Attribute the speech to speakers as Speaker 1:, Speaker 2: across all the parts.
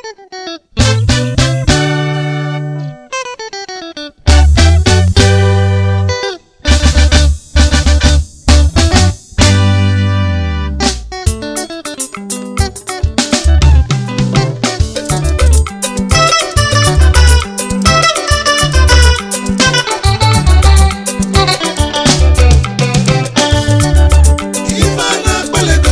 Speaker 1: ife a na-akpalego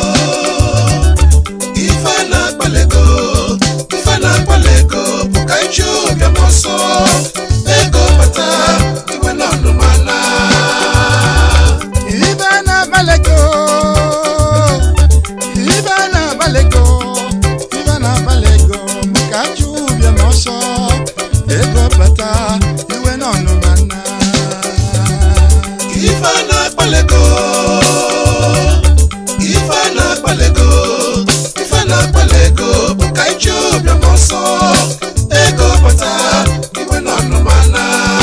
Speaker 1: ife a na-akpalego ife a na-akpalego bụ ka iji ụbịam ọsọ ego bata iwe na ọnụmana
Speaker 2: ibe na-agbalego ibe na-agbalego ibe na-agbalego maka achụ ụbịam ọsọ ego bata iwe na ọnụmana
Speaker 1: ife a na-akpalego ife a na-akpalego ife a na-akpalego bụ ka iji ụbịam ọsọ ego bata iwe na ọnụmana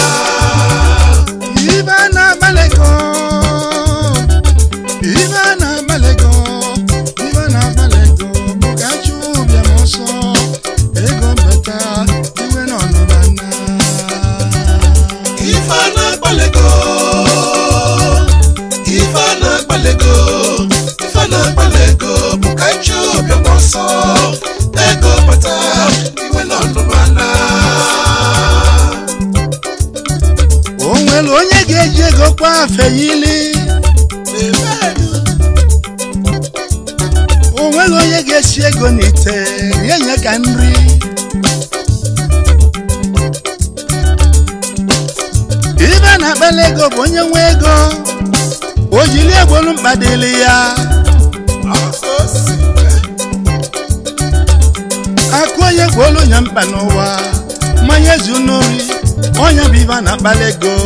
Speaker 2: ibe na-agbalego ibe na-agbalego ibe na-agbalego maka achụ ụbịam ọsọ ego bata iwe na ọnụmana
Speaker 1: ife a na-akpalego ife a na-akpalego ife a na-akpalego bụ ka iji ụbịam ọsọ ego bata iwe na ọnụmana
Speaker 2: o nwere onye ga-eji ego kwa afe yili o nweghị onye ga-esi ego n'ite rie nye ka nri ibe na-akpali ego bụ onye nwe ego o jiri egbolu mkpa dịrị ya akụ onye gwolu nya mkpa n'ụwa mmanya zu n'ori onye bụ ibe na-akpali ego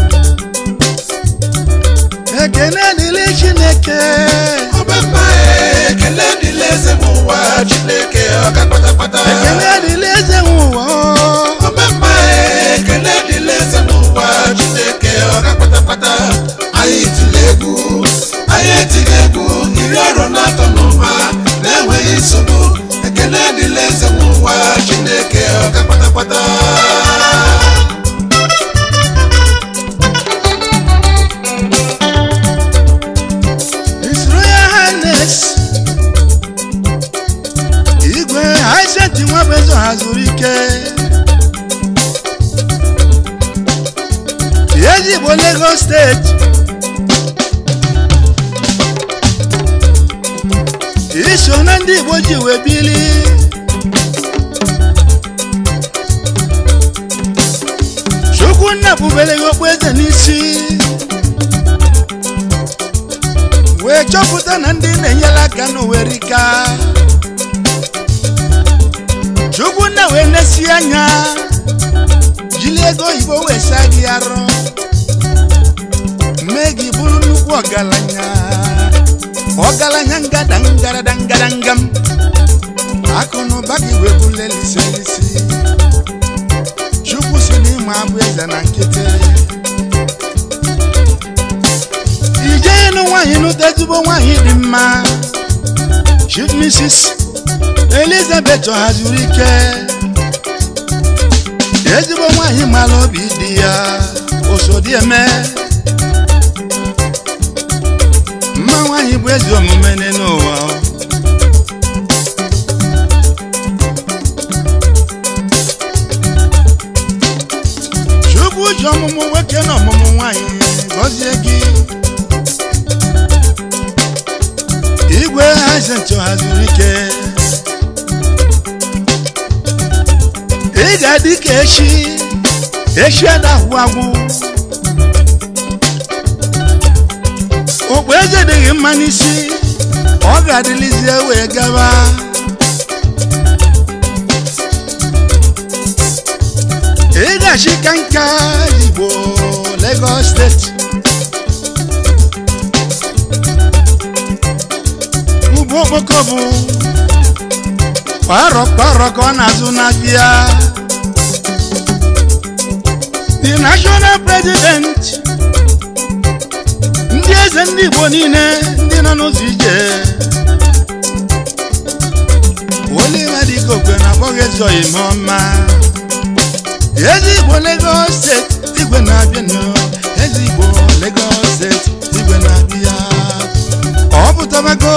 Speaker 2: ekene dịrị chineke
Speaker 1: ọbẹ̀mà ekele dịla eze m ụwa chineke ọka kpatakpata
Speaker 2: ekene dịrị eze nwe ụwa
Speaker 1: ọbẹ̀mà ekele dịla eze m ụwa chineke ọka kpatakpata anyị tiri egwu anyị etighị egwu iri ọrụ na-atọ n'ụma na-enweghị nsogbu ekele dịla eze m ụwa chineke ọka kpatakpata
Speaker 2: His Royal Highness igwe Hyacinth Nwabueze hazuru ike ezigbo Lagos steeti iso na ndị Igbo ji wee bili Chukwunna bubere gị okpueze n'isi wee chọpụta na ndị na-enyere aka n'owerika chukwunna wee nesi anya jiri ego oyibo wee saa gị arụ mee gị bụrụ nnukwu ọgaranya ọgaranya ngada ngarada ngaradangam akụ na ụba gị wee bụrụ eliselisi chukwu si n'ịma abụ eze na nkịtị ije ịnụ nwaanyị nụta ezigbo nwaanyị dị mma chief mrs elizabeth hazuru ike ezigbo nwaanyị mara obi dị ya osodieme mma nwaanyị bụ ezi omume n'ụwa chukwu ji ọmụmụ nwoke na ọmụmụ nwaanyị gọzie gị igwe Hyacinth hazuru ike ị ga-adị ka echi echi adahụ agwụ okpu eze dịghị mma n'isi ọ ga-adịlizie wee gaba ị ga-achị ka nka igbo Lagos steeti ugbo okpoko bụ kwarọ kwarọ ka ọ na-azụ n'abịa the national president ndị eze ndị igbo niile ndị nọ n'ụzọ ije Oliver Dịka Okwe na abụghị ezi oyime ọma ezi igbo Lagos steeti igwe na-abịanụ ezi igbo Lagos steeti igwe na-abịa ọ pụtabago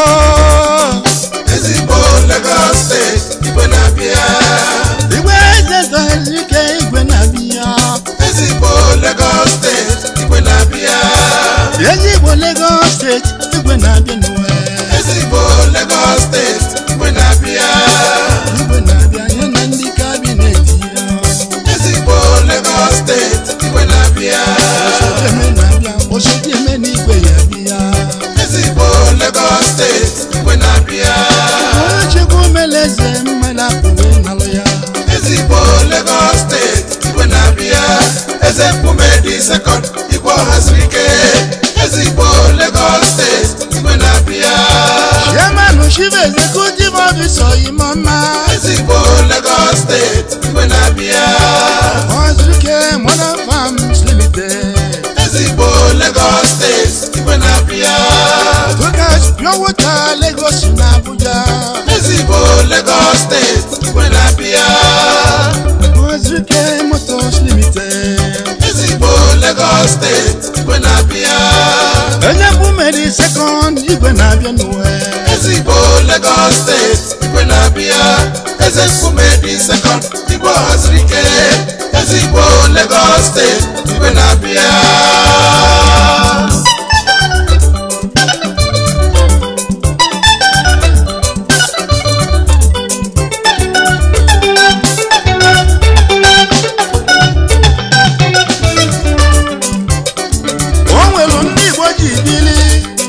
Speaker 1: ezigbo Lagos steeti igwe na-abịa
Speaker 2: igwe eze zọghịrị ike igwe na-abịa
Speaker 1: ezigbo Lagos steeti igwe na-abịa
Speaker 2: ezi igbo Lagos steeti igwe na-abịanụ
Speaker 1: ezigbo Lagos steeti igwe na-abịa
Speaker 2: igwe na-abịa ya na ndị kabinet ya
Speaker 1: ezigbo Lagos steeti igwe na-abịa
Speaker 2: Osote na-abịa osote eme n'igwe ya bịa
Speaker 1: ezigbo Lagos steeti igwe na-abịa
Speaker 2: onye chukwu mere eze mmadụ apụghị ịnalụ ya
Speaker 1: ezigbo Lagos steeti igwe na-abịa eze mkpume dị sekọnd igwe ọhaziri ike ezigbo Lagos steeti igwe na-abịa
Speaker 2: chairman chief executive officer imoma
Speaker 1: ezigbo Lagos steeti igwe na-abịa
Speaker 2: ozuke modern farms limited
Speaker 1: ezigbo Lagos steeti igwe na-abịa
Speaker 2: Focus pure water lagos na abuja
Speaker 1: ezigbo Lagos steeti igwe na-abịa
Speaker 2: ozuke motors limited
Speaker 1: ezigbo Lagos steeti igwe na-abịa
Speaker 2: onye mbụ mere second igwe na-abịa n'uwe
Speaker 1: ezigbo Lagos steeti igwe na-abịa eze mkpume dị sekọnd igwe ọhaziri ike ezigbo Lagos steeti igwe na-abịa
Speaker 2: o nwere ndị igbo ji bili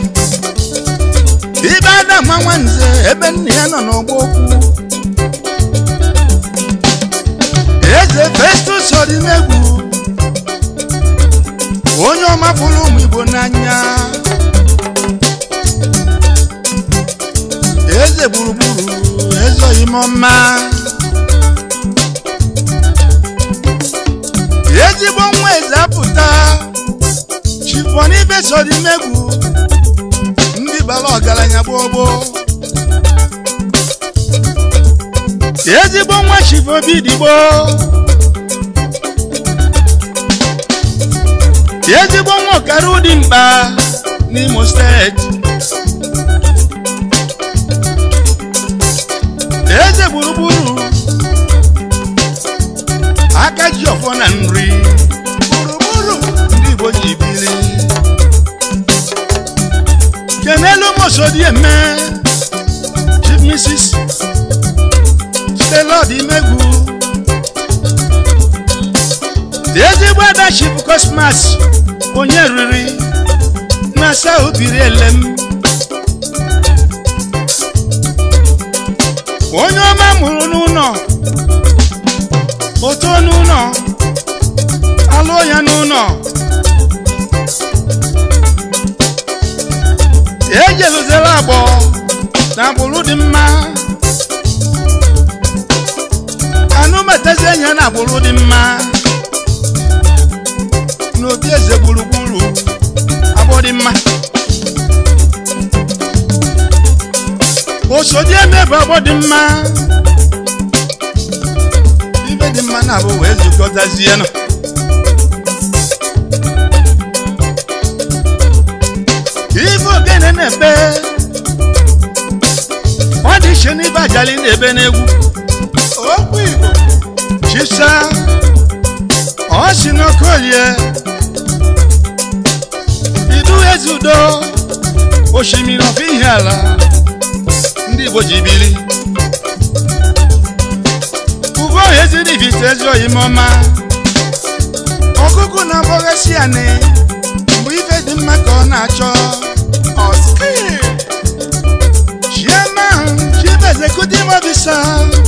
Speaker 2: ibe adama nwanze ebe nna ya nọ n'ọgba okwu eze festus ọdịnegwu onye ọma fụrụ ụmụ igbo n'anya eze gburugburu eze oyimọma ezigbo nwa eze apụta chifonibe sodimegwu ndị bara ọgaranya gbogbo ezigbo nwa chifobidigbo ezigbo nwa ọkara ụdị mkpa n'imo steeti eze gburugburu aka ji ọfọ na nri gburugburu ndị igbo ji bili kenelu mosodieme chief mrs stelod imegwu dị ezigbo ada chief cosmas onye riri na south biri elem onye ọma mụrụ n'ụlọ oto n'ụlọ alụọ ya n'ụlọ ejeluzela agbọ na agbụrụ dị mma anụmetazi anya na agbụrụ dị mma n'obi eze gburugburu agbọ dị mma osodi eme bụ agbọ dị mma ibe dị mma na-abụ wee zukọtazie nọ ife ogene na-ebe ọ dị iche n'ibe ajali na-ebe n'egwu okwu igbo chisa ọ si n'okolie idu eze udo osimiri ọfọ ihe ala ndị igbo ji bili ugo eziri vite ezi oyimọma ọkụkụ na-agbọghasị anị mgbe ife dị mma ka ọ na-achọ Oski. chairman chief executive officer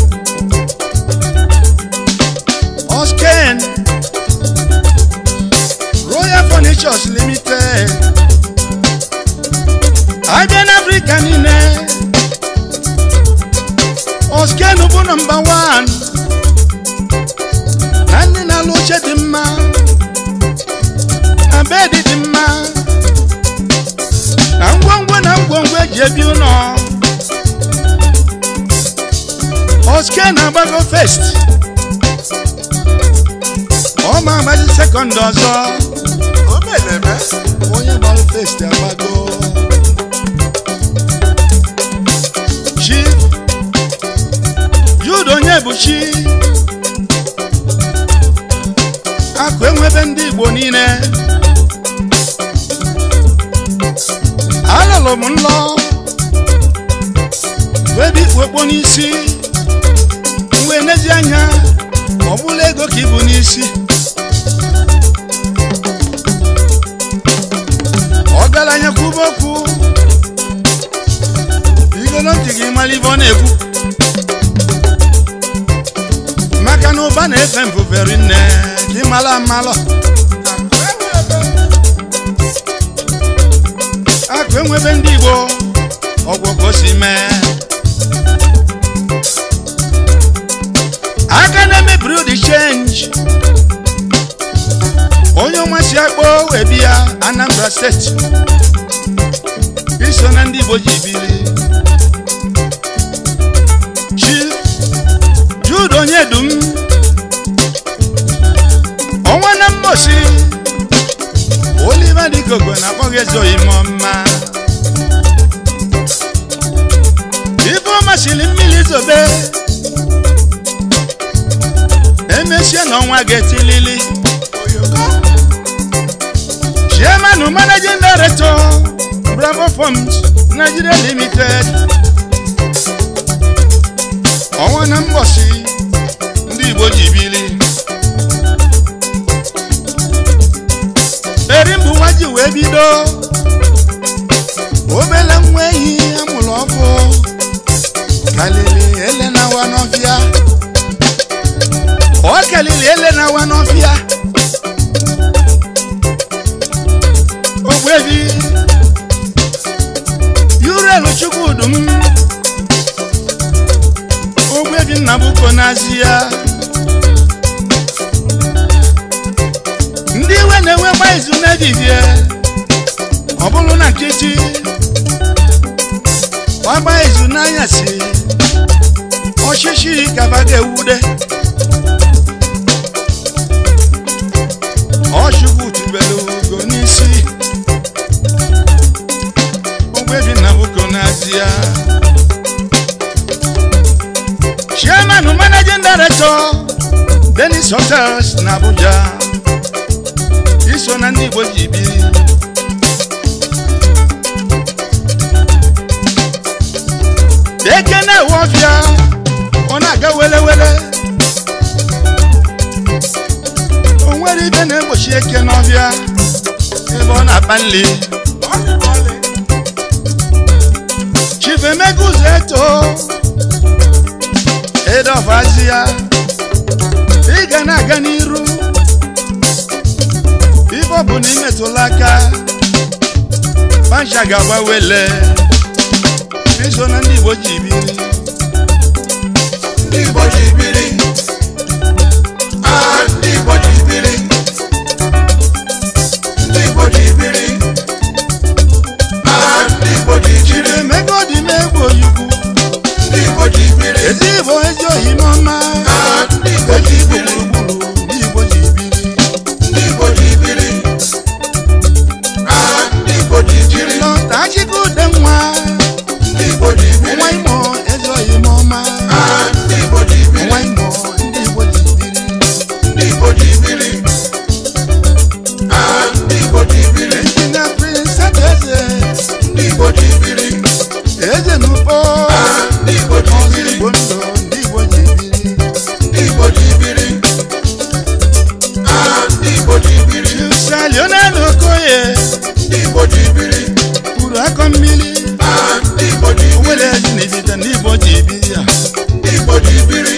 Speaker 2: osken royal furnitures limited abịa n'afrịka niile osken bụ nọmba 1 na ndị na-alụ oche dị mma na bedi dị mma na ngwongwo na ngwongwo eji ebi ụlọ oske na-agbago fest ọ ma agbazi sekọnd ọzọ
Speaker 1: o meleme
Speaker 2: onye gbara fest agbago chi jude onye bụ chi akụ enwebe ndị igbo niile alụlụ m nlọ wee bụ ikpu okpo n'isi mgbe n'ezi anya ọ bụla ego ka ibu n'isi ọgaranya kwuba okwu igolo ntị gị mara ibe ọ na-ekwu maka na ụba na-efe mfufere nne ka ị mara amalọ akụ enwebe ndị igbo ọgwụ ka o si mee aka na-emebiri ụdị chenji onye ọma si akpọ wee bịa anambra steeti iso na ndị igbo ji biri chief jude onye dum ọnwa na mmosi oliver dịkogo na-akpọ gị ezoghị m mma ife ọ masịrị mmiri zobe emesie na ọnwa ga-etilili chairman managing director bravo farms nigeria limited ọnwa na mgbọsi ndị igbo ji bili erimbu nwa ji wee bido obele nwa ehi amụrụ ọfụ kalili ele na wa n'ọfịa ọ kalili ele na wa n'ọfịa ogbebi yurelu chukwudum ogbebi nnabuko n'azi ya ndị iwe na-enwekwa izu n'ehihie ọ bụrụ na nkịtị gbagba izu n'anyasị ọchịchị kaba ga-ewude ọchukwu tubelu ugo n'isi ogbebi nnabuko n'azi ya chairman managing director denis hotels na abuja iso na ndị igbo ji biri eke na-ewe ọfịa ọ na-aga welewele o nwere ibe na-egbochi eke n'ọfịa ebe ọ na-akpa nli chief emeka ụzọ eto edofazi ya ị ga na-aga n'iru ife ọ bụ na imetụla aka pancha ga-agba wele iso na ndị igbo ji biri
Speaker 1: ndị igbo ji biri Ah, ndị igbo ji biri ndị igbo ji biri Ah, ndị igbo ji jiri
Speaker 2: emeka ọ dị m egwu oyikwu
Speaker 1: ndị igbo ji biri
Speaker 2: ezi igbo ezi ohi n'ọma
Speaker 1: Ah, ndị igbo ji
Speaker 2: igbo
Speaker 1: biri
Speaker 2: gburugburu ndị igbo ji biri
Speaker 1: ndị igbo ji biri Ah, ndị igbo ji jiri
Speaker 2: lọta achịkọ ude nwa
Speaker 1: ndị igbo ji biri
Speaker 2: nwa imo ezi ohi n'ọma
Speaker 1: Ah, ndị igbo ji biri
Speaker 2: nwa imo ndị igbo ji biri
Speaker 1: ndị igbo ji biri Ah, ndị igbo ji biri
Speaker 2: injinia prince adaeze
Speaker 1: ndị igbo ji biri
Speaker 2: eze n'ugbo
Speaker 1: Ah, ndị igbo ji
Speaker 2: ọzọ
Speaker 1: biri
Speaker 2: igbo ndụ ndị igbo ji biri
Speaker 1: ndị igbo ji biri Ah, ndị igbo ji biri
Speaker 2: Chusa Leonard Okoye
Speaker 1: ndị igbo ji biri
Speaker 2: kwuru akọ mmiri
Speaker 1: Ah, ndị igbo ji biri
Speaker 2: onwere ezi na ibite ndị igbo ji biri ya
Speaker 1: ndị igbo ji biri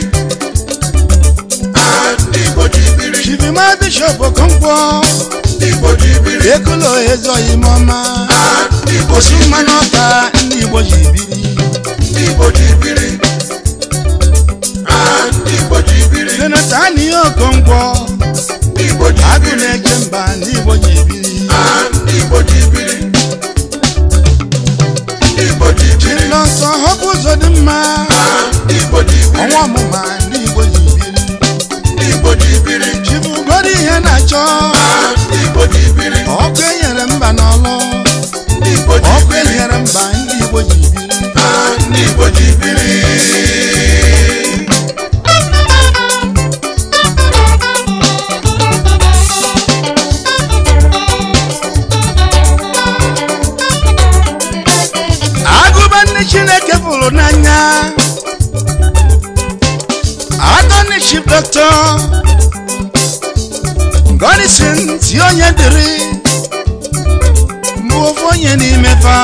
Speaker 1: Ah, ndị igbo ji biri
Speaker 2: chivima bishop okonkwo
Speaker 1: ndị igbo ji biri
Speaker 2: ekulo ezoghị m ọma
Speaker 1: Ah, ndị igbo
Speaker 2: osu
Speaker 1: ji
Speaker 2: mmanụ
Speaker 1: biri
Speaker 2: ọka ndị igbo ji biri
Speaker 1: ndị igbo ji biri Ah, ndị igbo ji biri
Speaker 2: jonathan ihe okonkwo
Speaker 1: ndị igbo ji
Speaker 2: agụ
Speaker 1: biri
Speaker 2: na-eche mba ndị igbo ji biri
Speaker 1: Ah, ndị igbo ji biri ndị igbo ji biri
Speaker 2: chilọsọ họpụ ụzọ dị mma
Speaker 1: Ah, ndị igbo ji biri
Speaker 2: ọnwa ọmụ dọkịta gọdịsin si onye dịrị mbụ ofu onye n'ime fa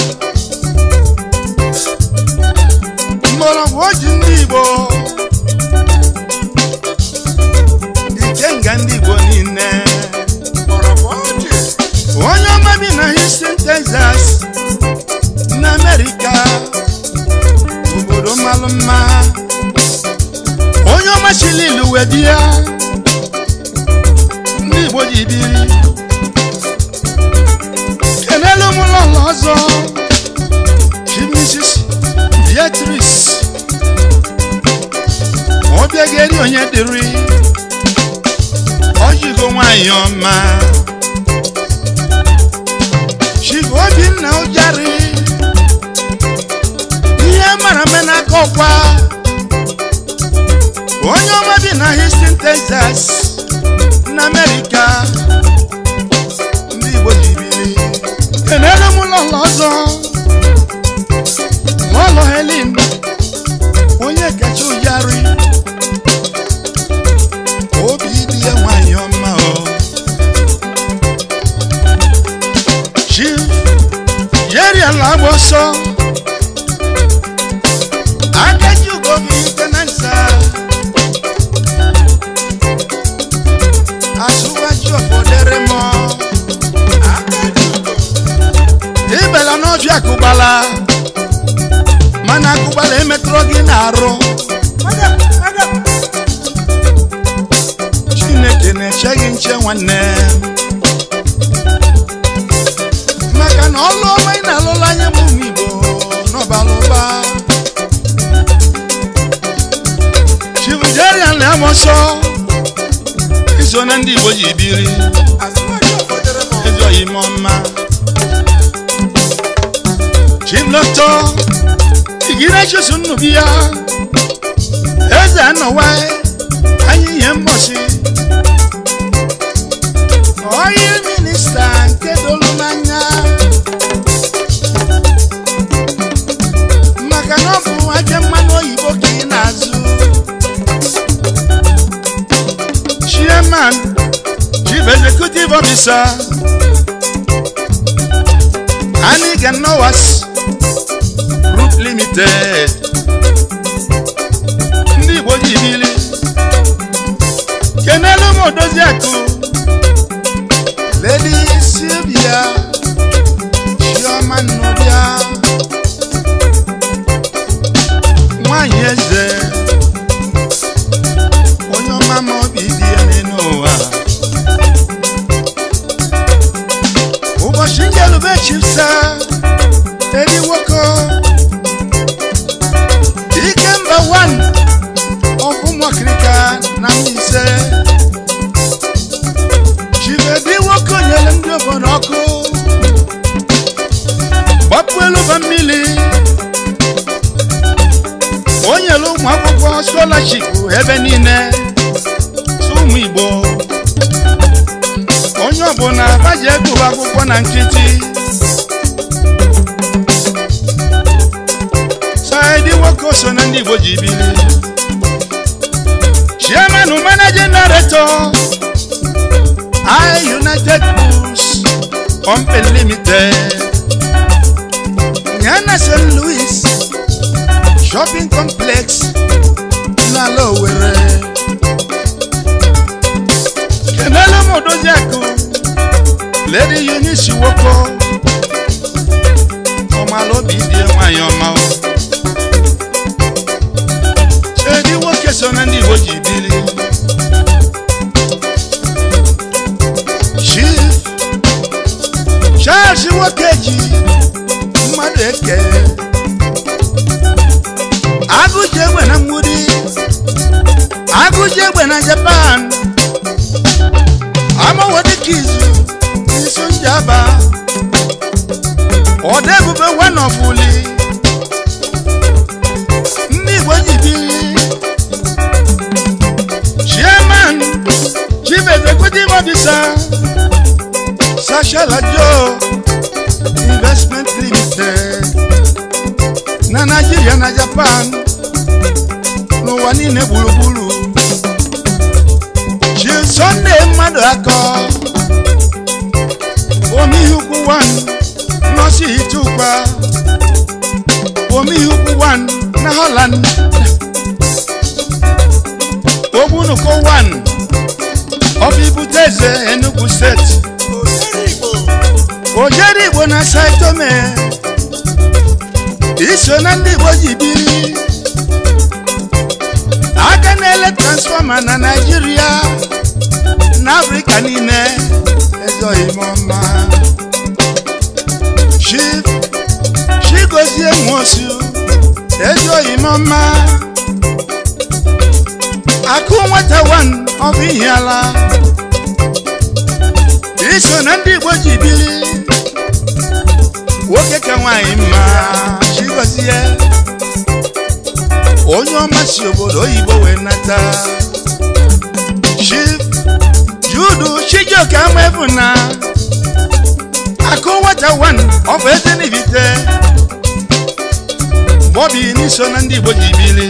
Speaker 2: mgbọrọgwụ oji ndị igbo ikenga ndị igbo niile onye ọma bi na houston texas na amerịka obodo malụ mma onye ọma chili ilu wee di ya ndị igbo ji biri kenelu m ụlọụlọ ọzọ chi mrs beatrice ọbịa ga-eri onye dịrị ọjigo nwanyị ọma chigo obinna ụjarị ihe mara mme n'aka ọkwa onye ọma bi na houston texas na amerịka ndị igbo ji biri kenelu m ụlọụlọ ọzọ ụlọ helen onye kacha ụjarị obi dị ya nwanyị ọma o chief yeri ala agba ọsọ agaji ugobi tenansa asụwaji ọfọdere mọ ibela n'ọfịa akụgbala mana akụgbala emetụrụ gị n'arụ chineke na-eche gị nche nwanne maka na ọlụ ọma ị na-alụla anya bụ ụmụ igbo n'ọbala ụba chibujerian na amọsọ iso na ndị igbo ji biri ezi oyime ọma chiblọtọ igire chesu nnubi ya eze anọwa anyị ihe mbọsị oil minista nke dolu n'anya maka na ọ bụ aja mmanụ oyibo ka ị na-azụ chairman chief executive officer aniga nowas group limited ndị igbo ji bili kenelu m odozi akụ lady sylvia chioma nnọbịa nwanyị eze onye ọma ma obi dị ya n'elu ụwa ụbọchị njelube chipsa edi nwoke ike mba wan ọfụmọkirika na mbaise chibedi nwoke nyere ndị obodo ọkụ gbapụ elu ba mmiri o nyere ụmụ akwụkwọ scholarship ebe niile tụ ụmụ igbo onye ọbụla baji egụba akwụkwọ na nkịtị saidi nwoke so na ndị igbo ji biri chairman managing director I United Bulls Company Limited Nyana St. Louis Shopping Complex na Lowere Kenelo Modojaku Lady Eunice Woko Ọmalobi die nwanyị ọma o Edi nwoke so na ndị Igbo ji bili Chief Charles Nwokeji mmadụ eke agụji egbe na mgbudi agụji egbe na Japan amawodikizu n'isu njaba ọda ebube wanọfuli ndị Igbo ji biri chairman chief executive officer Sasha Joe Investment Limited na Nigeria na Japan n'ụwa niile gburugburu sọnde mmadụ akọ omihukwu 1 nọsi itukwa omihukwu 1 na holland ogbunuko 1 ọbibuteze enugu steeti ojeri igbo na saitome iso na ndị igbo ji biri aka na-ele transfọma na naijiria na afrịka niile ezoghị m ọma chief chigozie nwosu ezoghị m ọma akụ nwata wan ọ bụ ihe ala iso na ndị igbo ji biri nwoke ka nwaanyị mma chigozie onye ọma si obodo oyibo wee nata chief judu chijioke amaebu na akụ nwata wan ọ bụ eze n'ibite bọbi n'iso na ndị igbo ji biri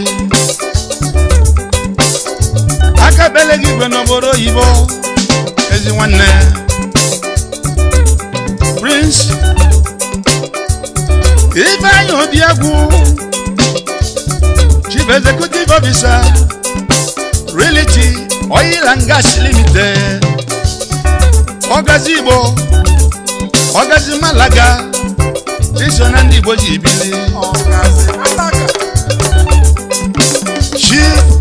Speaker 2: aka bele gị igwe n'obodo oyibo ezi nwanne prince ifeanyi obiagwu chief executive officer reality oil and gas limited ọgazi igbo ọgazi malaga iso na ndị igbo ji bili chief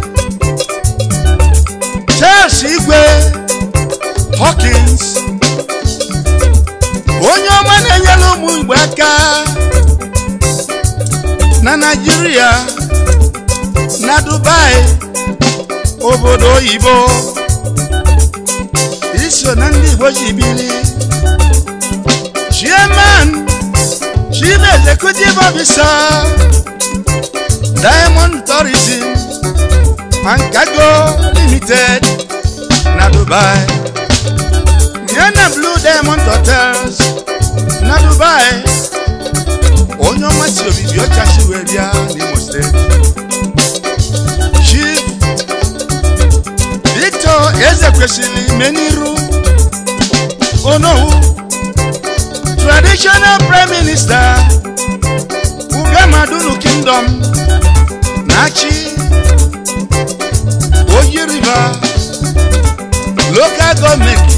Speaker 2: charles igwe hawkins onye ọma na-enyere ụmụ igbo aka na naijiria na dubai obodo oyibo iso na ndị igbo ji bili chairman chief executive officer diamond tourism and cargo limited na dubai yana blue diamond hotels na dubai onye ọma si obibi ọcha si wee bịa n'imo steeti chief victor eze kwesịrị ime n'iru onowu traditional prime minister ugamadunu kingdom na-achị oyi river local gọọmenti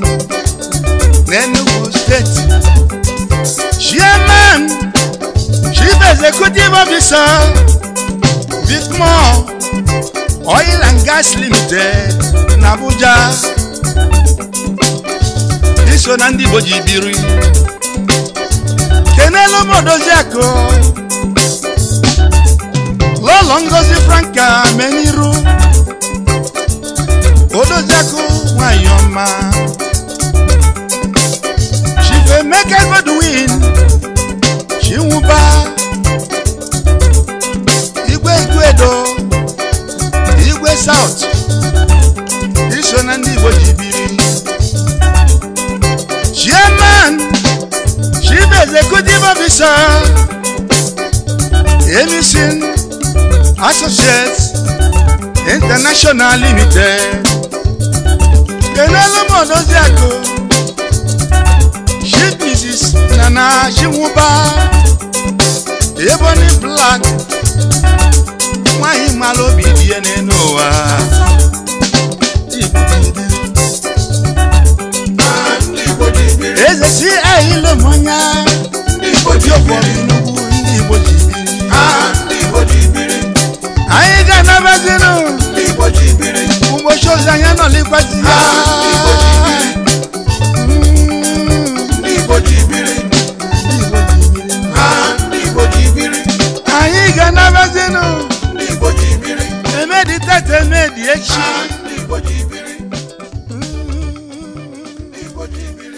Speaker 2: n'enugu steeti chairman chief executive officer vicmore oil and gas limited n'abuja iso na ndị igbo ji biri kenelu m odoziakụ lọlọ ngozi franka meniru odoziakụ nwanyị ọma chief emeka godwin chinwụba igwe igwedo igwe south iso na ndị igbo ji biri chairman chief executive officer emison associates international limited kenelu m odoziakụ chief mrs nana chinwụba ebony black nwanyị mara obi dị ya n'elu ụwa
Speaker 1: ndị Igbo ji biri
Speaker 2: eze si ahịlụ mmanya
Speaker 1: ndị Igbo ji
Speaker 2: ụfọdụ
Speaker 1: biri
Speaker 2: nnukwu ndị igbo ji biri
Speaker 1: Ah, ndị Igbo ji biri
Speaker 2: anyị ga-anabazinụ
Speaker 1: ndị Igbo ji biri
Speaker 2: ụbọchị ozi anya nọlikwazi ya
Speaker 1: Ah, ndị Igbo ji biri
Speaker 2: Mm,
Speaker 1: ndị Igbo ji biri
Speaker 2: ndị Igbo ji biri.
Speaker 1: Ah, ndị Igbo ji biri
Speaker 2: anyị ga-anabazinụ
Speaker 1: ndị Igbo ji biri
Speaker 2: emedi tata emedi echi
Speaker 1: Ah, ndị Igbo ji biri
Speaker 2: Mm.
Speaker 1: ndị Igbo ji biri